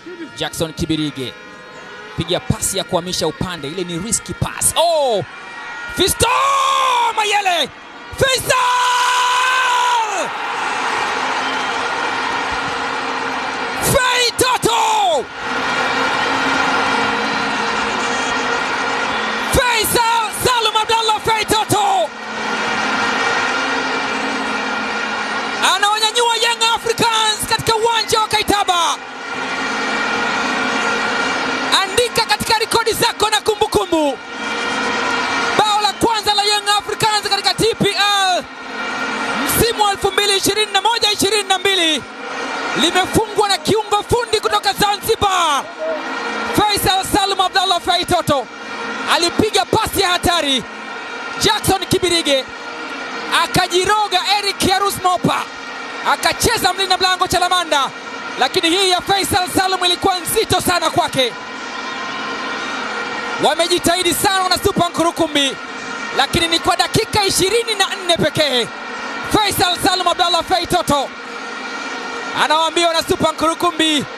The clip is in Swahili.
Jackson Kibirige piga pasi ya kuhamisha upande, ile ni risky pass. Oh! Fisto Mayele! Faisal! Fei Toto! Faisal Salum Abdallah Fei Toto anawanyanyua Young Africans katika uwanja wa Kaitaba. Andika katika rekodi zako na kumbukumbu, bao la kwanza la Young Africans katika TPL msimu wa 2021-2022 limefungwa na kiungo fundi kutoka Zanzibar, Faisal Salum Abdallah Fei Toto alipiga pasi ya hatari, Jackson Kibirige akajiroga Eric Yarus Mopa akacheza mlinda mlango Chalamanda, lakini hii ya Faisal Salum ilikuwa nzito sana kwake. Wamejitahidi sana wana Super Nkurukumbi, lakini ni kwa dakika ishirini na nne pekee. Faisal Salum Abdallah Fei Toto anawaambia wana Super Nkurukumbi